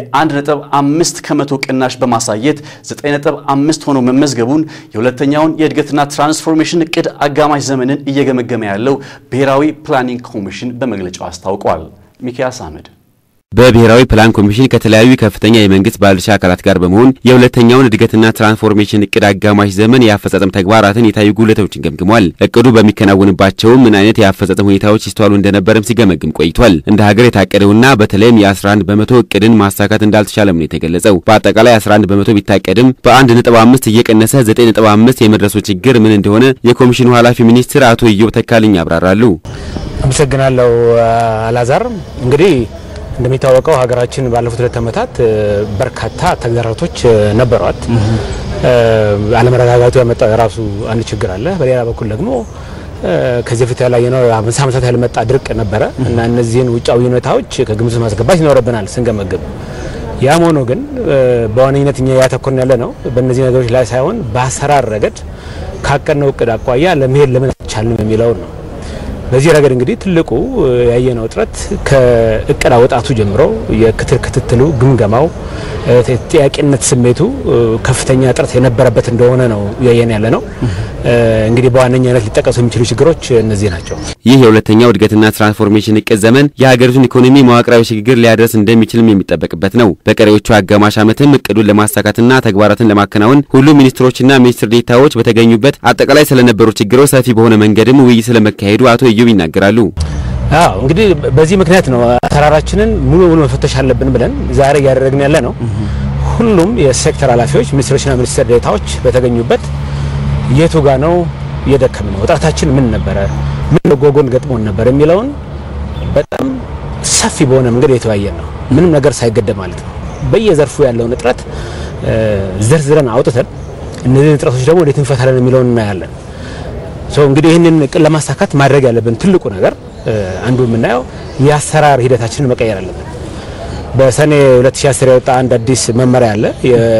የ1.5 ከመቶ ቅናሽ በማሳየት 9.5 ሆኖ መመዝገቡን የሁለተኛውን የእድገትና ትራንስፎርሜሽን እቅድ አጋማሽ ዘመንን እየገመገመ ያለው ብሔራዊ ፕላኒንግ ኮሚሽን በመግለጫው አስታውቋል። ሚኪያስ አህመድ በብሔራዊ ፕላን ኮሚሽን ከተለያዩ ከፍተኛ የመንግስት ባለድርሻ አካላት ጋር በመሆን የሁለተኛውን እድገትና ትራንስፎርሜሽን እቅድ አጋማሽ ዘመን የአፈጻጸም ተግባራትን የታዩ ጉድለቶችን ገምግሟል። እቅዱ በሚከናወንባቸው ምን አይነት የአፈጻጸም ሁኔታዎች ይስተዋሉ እንደነበረም ሲገመግም ቆይቷል። እንደ ሀገር የታቀደውና በተለይም የ11 በመቶ እቅድን ማሳካት እንዳልተቻለም ነው የተገለጸው። በአጠቃላይ 11 በመቶ ቢታቀድም በ1.5 እየቀነሰ 9.5 የመድረሱ ችግር ምን እንደሆነ የኮሚሽኑ ኃላፊ ሚኒስትር አቶ ኢዮብ ተካልኝ ያብራራሉ። አመሰግናለሁ አላዛር። እንግዲህ እንደሚታወቀው ሀገራችን ባለፉት ሁለት ዓመታት በርካታ ተግዳሮቶች ነበሯት። አለመረጋጋቱ ያመጣው የራሱ አንድ ችግር አለ። በሌላ በኩል ደግሞ ከዚህ በፊት ያላየነው አምሳ ዓመታት ያልመጣ ድርቅ ነበረ እና እነዚህን ውጫዊ ሁኔታዎች ከግምት ማስገባት ይኖርብናል ስንገመግብ። ያም ሆኖ ግን በዋነኝነት እኛ ያተኮርን ያለ ነው በእነዚህ ነገሮች ላይ ሳይሆን በአሰራር ረገድ ካቀድነው እቅድ አኳያ ለመሄድ ለምን አልቻልንም የሚለውን ነው። በዚህ ረገድ እንግዲህ ትልቁ ያየነው እጥረት ከእቅድ አወጣቱ ጀምሮ የክትል ክትትሉ ግምገማው ጥያቄነት ስሜቱ ከፍተኛ እጥረት የነበረበት እንደሆነ ነው እያየን ያለ ነው። እንግዲህ በዋነኛነት ሊጠቀሱ የሚችሉ ችግሮች እነዚህ ናቸው። ይህ የሁለተኛው እድገትና ትራንስፎርሜሽን እቅድ ዘመን የሀገሪቱን ኢኮኖሚ መዋቅራዊ ሽግግር ሊያደርስ እንደሚችልም የሚጠበቅበት ነው። በቀሪዎቹ አጋማሽ ዓመትም እቅዱን ለማሳካትና ተግባራትን ለማከናወን ሁሉም ሚኒስትሮችና ሚኒስትር ዴታዎች በተገኙበት አጠቃላይ ስለነበሩ ችግሮች ሰፊ በሆነ መንገድም ውይይት ስለመካሄዱ አቶ ኢዮብ ይናገራሉ። አዎ እንግዲህ በዚህ ምክንያት ነው አሰራራችንን ሙሉ በሙሉ መፈተሽ አለብን ብለን ዛሬ እያደረግን ያለ ነው። ሁሉም የሴክተር ኃላፊዎች ሚኒስትሮችና ሚኒስትር ዴታዎች በተገኙበት የቱ ጋ ነው የደከም ነው እጥረታችን ምን ነበረ፣ ምን ጎጎን ገጥሞን ነበር የሚለውን በጣም ሰፊ በሆነ መንገድ የተወያየን ነው። ምንም ነገር ሳይገደብ ማለት ነው። በየዘርፉ ያለውን እጥረት ዘርዝረን አውጥተን እነዚህን እጥረቶች ደግሞ እንዴት እንፈታለን የሚለውን እናያለን። እንግዲህ ይህንን እቅድ ለማሳካት ማድረግ ያለብን ትልቁ ነገር አንዱ የምናየው የአሰራር ሂደታችንን መቀየር አለብን። በሰኔ 2010 የወጣ አንድ አዲስ መመሪያ አለ።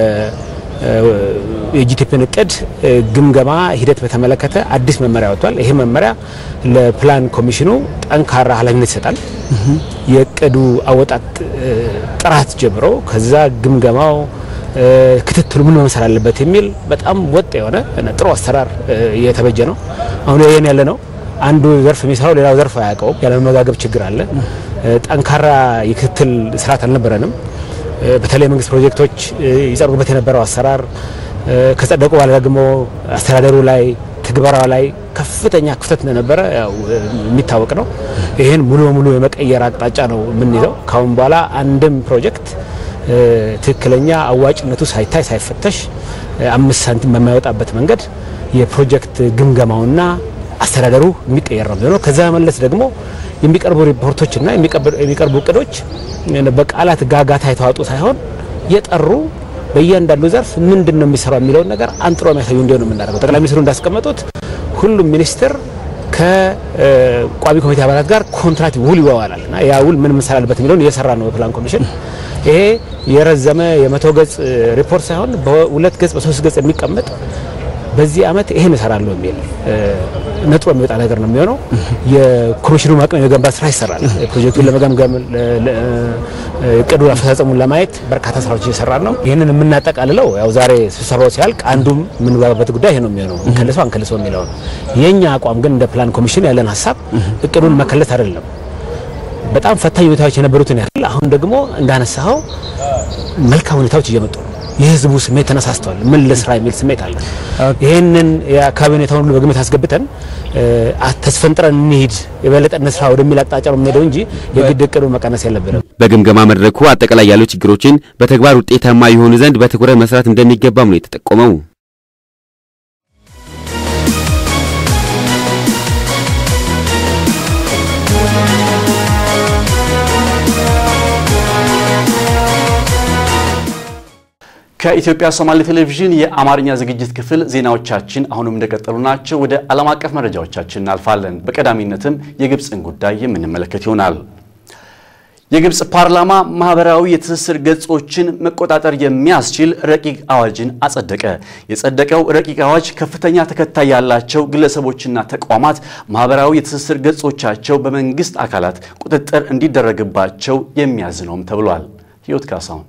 የጂቲፒን እቅድ ግምገማ ሂደት በተመለከተ አዲስ መመሪያ ወጥቷል። ይሄ መመሪያ ለፕላን ኮሚሽኑ ጠንካራ ኃላፊነት ይሰጣል። የእቅዱ አወጣጥ ጥራት ጀምሮ ከዛ ግምገማው ክትትሉ ምን መምሰል አለበት የሚል በጣም ወጥ የሆነ ጥሩ አሰራር እየተበጀ ነው። አሁን ይሄን ያለ ነው። አንዱ ዘርፍ የሚሰራው ሌላው ዘርፍ አያውቀውም። ያለመመጋገብ ችግር አለ። ጠንካራ የክትትል ስርዓት አልነበረንም። በተለይ መንግስት ፕሮጀክቶች ይጸድቁበት የነበረው አሰራር ከጸደቁ በኋላ ደግሞ አስተዳደሩ ላይ ትግበራው ላይ ከፍተኛ ክፍተት እንደነበረ ያው የሚታወቅ ነው። ይህን ሙሉ በሙሉ የመቀየር አቅጣጫ ነው የምንይዘው። ካሁን በኋላ አንድም ፕሮጀክት ትክክለኛ አዋጭነቱ ሳይታይ ሳይፈተሽ አምስት ሳንቲም በማይወጣበት መንገድ የፕሮጀክት ግምገማውና አስተዳደሩ የሚቀየር ነው የሚሆነው። ከዛ መለስ ደግሞ የሚቀርቡ ሪፖርቶችና የሚቀርቡ እቅዶች በቃላት ጋጋታ የተዋጡ ሳይሆን የጠሩ በእያንዳንዱ ዘርፍ ምንድን ነው የሚሰራው የሚለውን ነገር አንጥሮ የሚያሳዩ እንዲሆን የምናደርገው። ጠቅላይ ሚኒስትሩ እንዳስቀመጡት ሁሉም ሚኒስትር ከቋሚ ኮሚቴ አባላት ጋር ኮንትራት ውል ይዋዋላል እና ያ ውል ምን መሰል አለበት የሚለውን እየሰራ ነው በፕላን ኮሚሽን። ይሄ የረዘመ የመቶ ገጽ ሪፖርት ሳይሆን በሁለት ገጽ በሶስት ገጽ የሚቀመጥ በዚህ አመት ይሄን እሰራለሁ የሚል ነጥሮ የሚወጣ ነገር ነው የሚሆነው። የኮሚሽኑ አቅም የመገንባት ስራ ይሰራል። ፕሮጀክቱን ለመገምገም እቅዱ አፈጻጸሙን ለማየት በርካታ ስራዎች እየሰራን ነው። ይህንን የምናጠቃልለው ያው ዛሬ ስብሰባው ሲያልቅ አንዱም የምንግባባበት ጉዳይ ይሄ ነው የሚሆነው፣ እንከልሰው አንከልሰው የሚለው ነው። የእኛ አቋም ግን እንደ ፕላን ኮሚሽን ያለን ሀሳብ እቅዱን መከለስ አይደለም። በጣም ፈታኝ ሁኔታዎች የነበሩትን ያህል አሁን ደግሞ እንዳነሳኸው መልካም ሁኔታዎች እየመጡ ነው። የህዝቡ ስሜት ተነሳስተዋል። ምን ለስራ የሚል ስሜት አለ። ይህንን የአካባቢ ሁኔታውን ሁሉ በግምት አስገብተን ተስፈንጥረን እንሂድ የበለጠ እንስራ ወደሚል አቅጣጫ ነው የምንሄደው እንጂ የግድ እቅዱ መቀነስ የለብንም። በግምገማ መድረኩ አጠቃላይ ያሉ ችግሮችን በተግባር ውጤታማ የሆኑ ዘንድ በትኩረት መስራት እንደሚገባም ነው የተጠቆመው። ከኢትዮጵያ ሶማሌ ቴሌቪዥን የአማርኛ ዝግጅት ክፍል ዜናዎቻችን አሁንም እንደቀጠሉ ናቸው። ወደ ዓለም አቀፍ መረጃዎቻችን እናልፋለን። በቀዳሚነትም የግብፅን ጉዳይ የምንመለከት ይሆናል። የግብፅ ፓርላማ ማህበራዊ የትስስር ገጾችን መቆጣጠር የሚያስችል ረቂቅ አዋጅን አጸደቀ። የጸደቀው ረቂቅ አዋጅ ከፍተኛ ተከታይ ያላቸው ግለሰቦችና ተቋማት ማህበራዊ የትስስር ገጾቻቸው በመንግስት አካላት ቁጥጥር እንዲደረግባቸው የሚያዝ ነውም ተብሏል። ህይወት ካሳሁን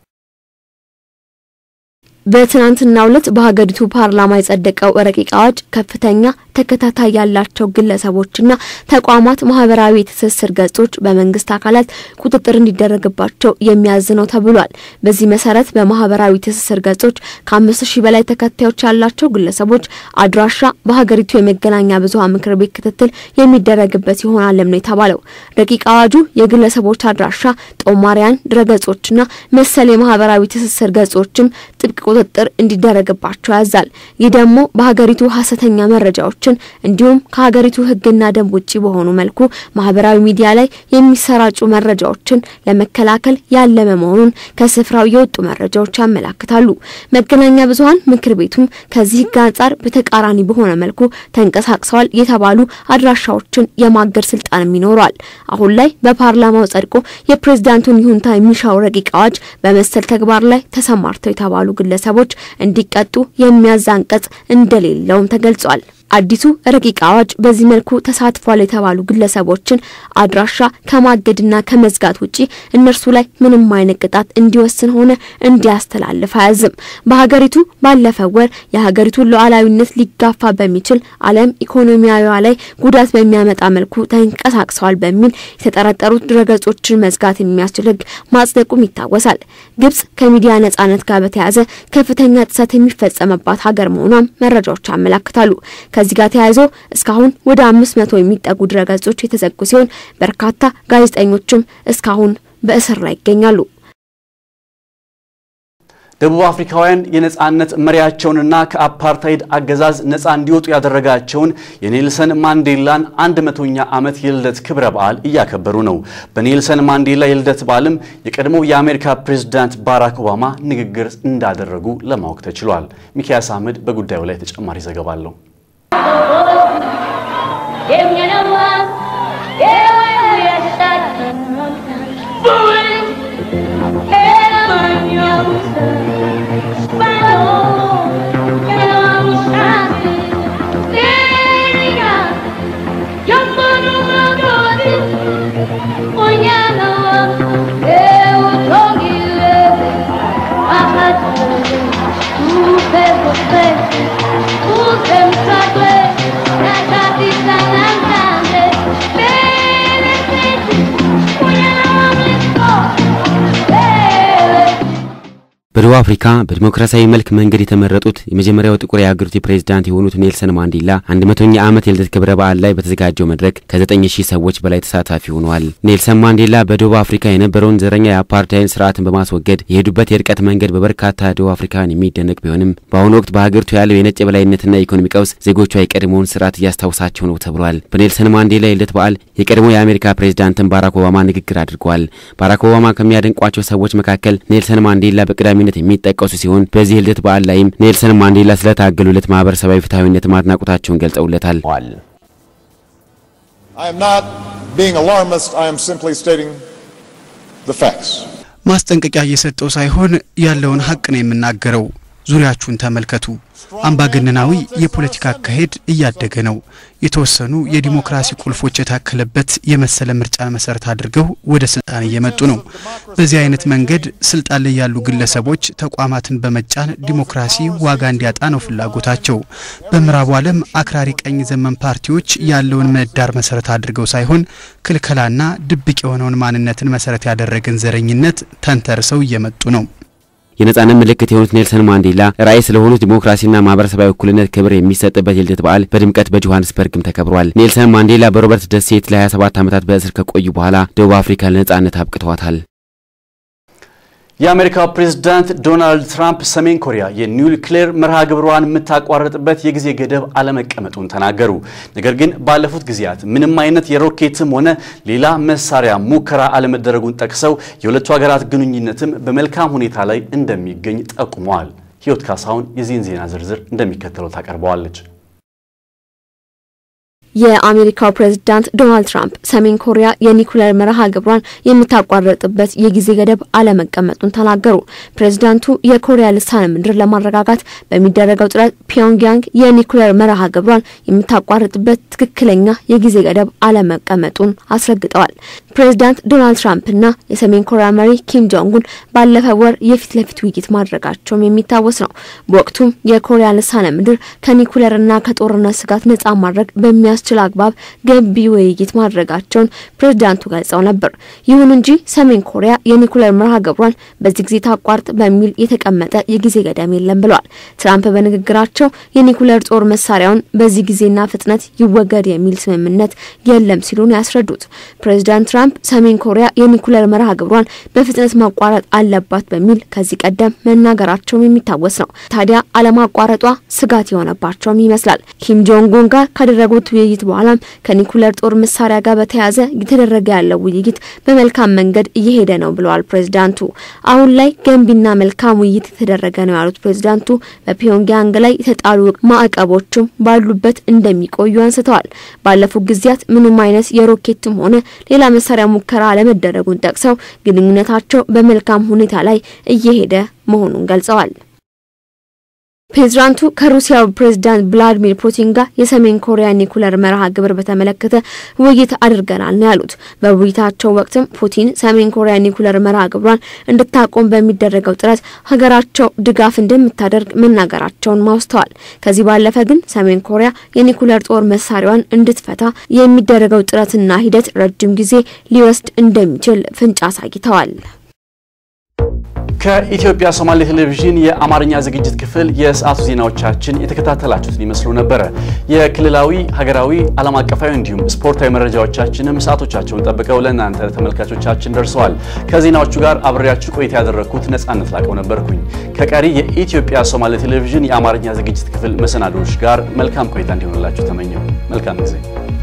በትናንትናው ዕለት በሀገሪቱ ፓርላማ የጸደቀው ረቂቅ አዋጅ ከፍተኛ ተከታታይ ያላቸው ግለሰቦችና ተቋማት ማህበራዊ የትስስር ገጾች በመንግስት አካላት ቁጥጥር እንዲደረግባቸው የሚያዝ ነው ተብሏል። በዚህ መሰረት በማህበራዊ ትስስር ገጾች ከአምስት ሺህ በላይ ተከታዮች ያላቸው ግለሰቦች አድራሻ በሀገሪቱ የመገናኛ ብዙኃን ምክር ቤት ክትትል የሚደረግበት ይሆናልም ነው የተባለው። ረቂቅ አዋጁ የግለሰቦች አድራሻ፣ ጦማሪያን ድረገጾችና መሰል የማህበራዊ ትስስር ገጾችም ጥብቅ ቁጥጥር እንዲደረግባቸው ያዛል። ይህ ደግሞ በሀገሪቱ ሀሰተኛ መረጃዎችን እንዲሁም ከሀገሪቱ ሕግና ደንብ ውጭ በሆኑ መልኩ ማህበራዊ ሚዲያ ላይ የሚሰራጩ መረጃዎችን ለመከላከል ያለመ መሆኑን ከስፍራው የወጡ መረጃዎች ያመላክታሉ። መገናኛ ብዙኃን ምክር ቤቱም ከዚህ ሕግ አንጻር በተቃራኒ በሆነ መልኩ ተንቀሳቅሰዋል የተባሉ አድራሻዎችን የማገድ ስልጣንም ይኖረዋል። አሁን ላይ በፓርላማው ጸድቆ የፕሬዝዳንቱን ይሁንታ የሚሻው ረቂቅ አዋጅ በመሰል ተግባር ላይ ተሰማርተው የተባሉ ግለሰቦች እንዲቀጡ የሚያዝ አንቀጽ እንደሌለውም ተገልጿል። አዲሱ ረቂቅ አዋጅ በዚህ መልኩ ተሳትፏል የተባሉ ግለሰቦችን አድራሻ ከማገድና ከመዝጋት ውጪ እነርሱ ላይ ምንም አይነት ቅጣት እንዲወስን ሆነ እንዲያስተላልፍ አያዝም። በሀገሪቱ ባለፈው ወር የሀገሪቱን ሉዓላዊነት ሊጋፋ በሚችል ዓለም ኢኮኖሚያዊዋ ላይ ጉዳት በሚያመጣ መልኩ ተንቀሳቅሰዋል በሚል የተጠረጠሩት ድረገጾችን መዝጋት የሚያስችል ሕግ ማጽደቁም ይታወሳል። ግብጽ ከሚዲያ ነጻነት ጋር በተያያዘ ከፍተኛ ጥሰት የሚፈጸምባት ሀገር መሆኗም መረጃዎች ያመላክታሉ። ከዚህ ጋር ተያይዞ እስካሁን ወደ አምስት መቶ የሚጠጉ ድረገጾች የተዘጉ ሲሆን በርካታ ጋዜጠኞችም እስካሁን በእስር ላይ ይገኛሉ። ደቡብ አፍሪካውያን የነጻነት መሪያቸውንና ከአፓርታይድ አገዛዝ ነጻ እንዲወጡ ያደረጋቸውን የኔልሰን ማንዴላን አንድ መቶኛ ዓመት የልደት ክብረ በዓል እያከበሩ ነው። በኔልሰን ማንዴላ የልደት በዓልም የቀድሞው የአሜሪካ ፕሬዝዳንት ባራክ ኦባማ ንግግር እንዳደረጉ ለማወቅ ተችሏል። ሚኪያስ አህመድ በጉዳዩ ላይ ተጨማሪ ዘገባ አለው። በደቡብ አፍሪካ በዲሞክራሲያዊ መልክ መንገድ የተመረጡት የመጀመሪያው ጥቁር የሀገሪቱ ፕሬዝዳንት የሆኑት ኔልሰን ማንዴላ አንድ መቶኛ ዓመት የልደት ክብረ በዓል ላይ በተዘጋጀው መድረክ ከዘጠኝ ሺህ ሰዎች በላይ ተሳታፊ ሆነዋል። ኔልሰን ማንዴላ በደቡብ አፍሪካ የነበረውን ዘረኛ የአፓርታይድ ስርዓትን በማስወገድ የሄዱበት የርቀት መንገድ በበርካታ ደቡብ አፍሪካውያን የሚደነቅ ቢሆንም በአሁኑ ወቅት በሀገሪቱ ያለው የነጭ የበላይነትና የኢኮኖሚ ቀውስ ዜጎቿ የቀድሞውን ስርዓት እያስታውሳቸው ነው ተብሏል። በኔልሰን ማንዴላ የልደት በዓል የቀድሞ የአሜሪካ ፕሬዝዳንትን ባራክ ኦባማ ንግግር አድርገዋል። ባራክ ኦባማ ከሚያደንቋቸው ሰዎች መካከል ኔልሰን ማንዴላ በቀዳሚነት የሚጠቀሱ ሲሆን በዚህ የልደት በዓል ላይም ኔልሰን ማንዴላ ስለታገሉለት ማህበረሰባዊ ፍትሐዊነት ማድናቆታቸውን ገልጸውለታል። I am not being alarmist, I am simply stating the facts. ማስጠንቀቂያ እየሰጠው ሳይሆን ያለውን ሀቅ ነው የምናገረው። ዙሪያችሁን ተመልከቱ። አምባገነናዊ የፖለቲካ አካሄድ እያደገ ነው። የተወሰኑ የዲሞክራሲ ቁልፎች የታከለበት የመሰለ ምርጫን መሰረት አድርገው ወደ ስልጣን እየመጡ ነው። በዚህ አይነት መንገድ ስልጣን ላይ ያሉ ግለሰቦች ተቋማትን በመጫን ዲሞክራሲ ዋጋ እንዲያጣ ነው ፍላጎታቸው። በምዕራቡ ዓለም አክራሪ ቀኝ ዘመን ፓርቲዎች ያለውን ምህዳር መሰረት አድርገው ሳይሆን ክልከላና ድብቅ የሆነውን ማንነትን መሰረት ያደረገን ዘረኝነት ተንተርሰው እየመጡ ነው። የነጻነት ምልክት የሆኑት ኔልሰን ማንዴላ ራዕይ ስለሆኑት ዲሞክራሲና ማህበረሰባዊ እኩልነት ክብር የሚሰጥበት የልደት በዓል በድምቀት በጆሃንስበርግም ተከብሯል። ኔልሰን ማንዴላ በሮበርት ደሴት ለ27 ዓመታት በእስር ከቆዩ በኋላ ደቡብ አፍሪካ ለነጻነት አብቅተዋታል። የአሜሪካው ፕሬዝዳንት ዶናልድ ትራምፕ ሰሜን ኮሪያ የኒውክሌር መርሃ ግብሯን የምታቋርጥበት የጊዜ ገደብ አለመቀመጡን ተናገሩ። ነገር ግን ባለፉት ጊዜያት ምንም አይነት የሮኬትም ሆነ ሌላ መሳሪያ ሙከራ አለመደረጉን ጠቅሰው የሁለቱ ሀገራት ግንኙነትም በመልካም ሁኔታ ላይ እንደሚገኝ ጠቁመዋል። ህይወት ካሳሁን የዚህን ዜና ዝርዝር እንደሚከተለው ታቀርበዋለች። የአሜሪካው ፕሬዝዳንት ዶናልድ ትራምፕ ሰሜን ኮሪያ የኒኩሌር መርሃ ግብሯን የምታቋርጥበት የጊዜ ገደብ አለመቀመጡን ተናገሩ። ፕሬዝዳንቱ የኮሪያ ልሳነ ምድር ለማረጋጋት በሚደረገው ጥረት ፒዮንግያንግ የኒኩሌር መርሃ ግብሯን የምታቋርጥበት ትክክለኛ የጊዜ ገደብ አለመቀመጡን አስረግጠዋል። ፕሬዝዳንት ዶናልድ ትራምፕና የሰሜን ኮሪያ መሪ ኪም ጆንጉን ባለፈው ወር የፊት ለፊት ውይይት ማድረጋቸውም የሚታወስ ነው። በወቅቱም የኮሪያ ልሳነ ምድር ከኒኩሌርና ከጦርነት ስጋት ነጻ ማድረግ በሚያስ ችል አግባብ ገንቢ ውይይት ማድረጋቸውን ፕሬዝዳንቱ ገልጸው ነበር። ይሁን እንጂ ሰሜን ኮሪያ የኒኩሌር መርሃ ግብሯን በዚህ ጊዜ ታቋርጥ በሚል የተቀመጠ የጊዜ ገደም የለም ብለዋል። ትራምፕ በንግግራቸው የኒኩሌር ጦር መሳሪያውን በዚህ ጊዜና ፍጥነት ይወገድ የሚል ስምምነት የለም ሲሉ ነው ያስረዱት። ፕሬዝዳንት ትራምፕ ሰሜን ኮሪያ የኒኩሌር መርሃ ግብሯን በፍጥነት ማቋረጥ አለባት በሚል ከዚህ ቀደም መናገራቸውም የሚታወስ ነው። ታዲያ አለማቋረጧ ስጋት የሆነባቸውም ይመስላል። ኪም ጆንጉን ጋር ካደረጉት ውይይት በኋላም ከኒኩሌር ጦር መሳሪያ ጋር በተያያዘ እየተደረገ ያለው ውይይት በመልካም መንገድ እየሄደ ነው ብለዋል ፕሬዝዳንቱ። አሁን ላይ ገንቢና መልካም ውይይት የተደረገ ነው ያሉት ፕሬዝዳንቱ በፒዮንግያንግ ላይ የተጣሉ ማዕቀቦችም ባሉበት እንደሚቆዩ አንስተዋል። ባለፉት ጊዜያት ምንም አይነት የሮኬትም ሆነ ሌላ መሳሪያ ሙከራ አለመደረጉን ጠቅሰው ግንኙነታቸው በመልካም ሁኔታ ላይ እየሄደ መሆኑን ገልጸዋል። ፕሬዝዳንቱ ከሩሲያው ፕሬዝዳንት ቭላዲሚር ፑቲን ጋር የሰሜን ኮሪያ ኒኩለር መርሃ ግብር በተመለከተ ውይይት አድርገናል ነው ያሉት። በውይይታቸው ወቅትም ፑቲን ሰሜን ኮሪያ ኒኩለር መርሃ ግብሯን እንድታቆም በሚደረገው ጥረት ሀገራቸው ድጋፍ እንደምታደርግ መናገራቸውን ማውስተዋል። ከዚህ ባለፈ ግን ሰሜን ኮሪያ የኒኩለር ጦር መሳሪያዋን እንድትፈታ የሚደረገው ጥረትና ሂደት ረጅም ጊዜ ሊወስድ እንደሚችል ፍንጭ አሳይተዋል። ከኢትዮጵያ ሶማሌ ቴሌቪዥን የአማርኛ ዝግጅት ክፍል የሰዓቱ ዜናዎቻችን የተከታተላችሁትን ይመስሉ ነበረ። የክልላዊ፣ ሀገራዊ፣ ዓለም አቀፋዊ እንዲሁም ስፖርታዊ መረጃዎቻችንም ሰዓቶቻቸውን ጠብቀው ለእናንተ ተመልካቾቻችን ደርሰዋል። ከዜናዎቹ ጋር አብሬያችሁ ቆይታ ያደረግኩት ነጻነት ላቀው ነበርኩኝ። ከቀሪ የኢትዮጵያ ሶማሌ ቴሌቪዥን የአማርኛ ዝግጅት ክፍል መሰናዶዎች ጋር መልካም ቆይታ እንዲሆንላችሁ ተመኘው። መልካም ጊዜ